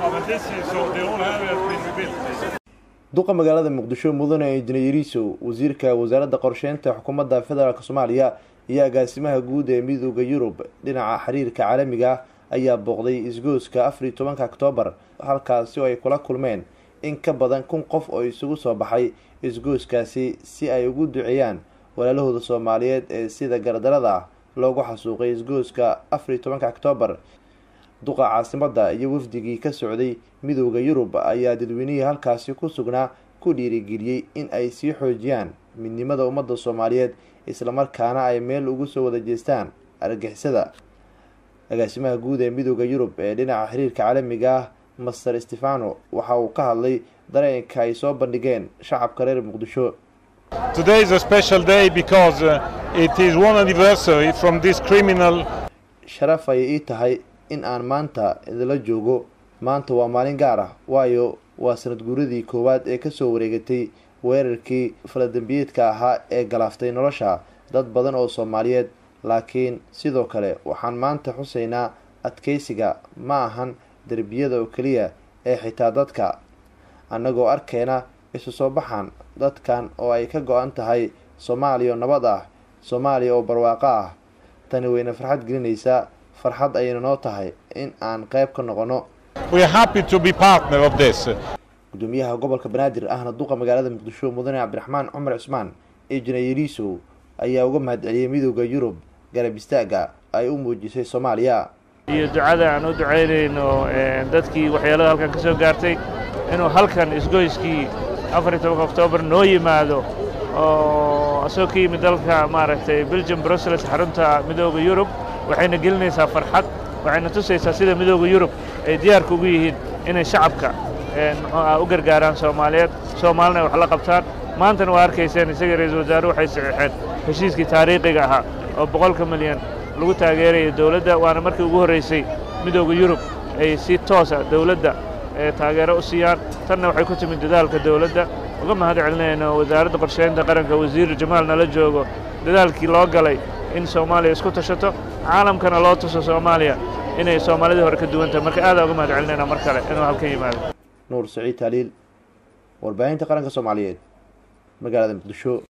duqa magaalada muqdisho mudane injineerisow wasiirka wasaaradda qorsheynta xukuumadda federaalk soomaaliya iyo agaasimaha guud ee midooda yurub dhinaca xiriirka caalamiga ah ayaa booqday isgooska afar iyo tobanka oktoobar halkaasi oo ay kula kulmeen in ka badan kun qof oo isugu soo baxay isgooskaasi si ay ugu duceeyaan walaalahooda soomaaliyeed ee sida gardarada ah loogu xasuuqay isgooska afar iyo tobanka oktoobar duqa caasimadda iyo wafdigii ka socday midooda yurub ayaa dadweynihii halkaasi ku sugnaa ku dhiirigeliyey in ay sii xoojiyaan midnimada ummadda soomaaliyeed islamarkaana ay meel ugu soo wada jeestaan argixisada agaasimaha guud ee midooda yurub ee dhinaca xiriirka caalamiga ah master stefano waxa uu ka hadlay dareenka ay soo bandhigeen shacabka reer muqdisho Today is a special day because uh, it is one anniversary from this criminal sharaf ayay ii tahay in aan maanta idinla joogo maanta waa maalin gaar ah waayo waa sanad guuradii koowaad ee kasoo wareegatay weerarkii faladembiyeedka ahaa ee galaaftay nolosha dad badan oo soomaaliyeed laakiin sidoo kale waxaan maanta xusaynaa adkeysiga ma ahan derbiyada oo keliya ee xitaa dadka annagoo arkeyna isu soo baxan dadkan oo ay ka go-an tahay soomaaliya oo nabad ah soomaaliya oo barwaaqo ah tani wayna farxad gelinaysaa farxad ayayna noo tahay in aan qayb ka noqono we are happy to be partner of this gudoomiyaha gobolka banaadir ahna duqa magaalada muqdisho mudane cabdiraxmaan cumar cusmaan injineerisow ayaa uga mahadceliyey midooda yurub garab istaaga ay u muujisay soomaaliya iyo ducada aan u ducaynayno dadkii waxyeelada halkan ka soo gaartay inuu halkan isgoyskii afar iyo tobanka oktoobar noo yimaado oo asagoo ka yimid dalka maaragtay belgium brussels xarunta midooda yurub waxayna gelinaysaa farxad waxayna tusaysaa sida midooda yurub ay diyaarka ugu yihiin inay shacabka muxuu u gargaaraan soomaaliyeed soomaalina wax la qabtaan maantana waa arkayseen isaga ra-iisul wasaaruhu waxay saxiixeen heshiiskii taariikhiga ahaa oo boqolka milyan lagu taageeraya dowladda waana markii ugu horraysay midooda yurub ay si toosa dowladda taageero u siiyaan tanna waxay ku timid dadaalka dowladda uga mahad celinayno wasaaradda qorsheynta qaranka wasiir jamaal nala joogo dadaalkii loo galay in soomaaliya isku tashato caalamkana loo tuso soomaaliya inay soomaalidii hore ka duwan tahay marka aadaa uga mahad celinayna mar kale inuu halkan yimaado nuur saciid taaliil warbaahinta qaranka soomaaliyeed magaalada muqdisho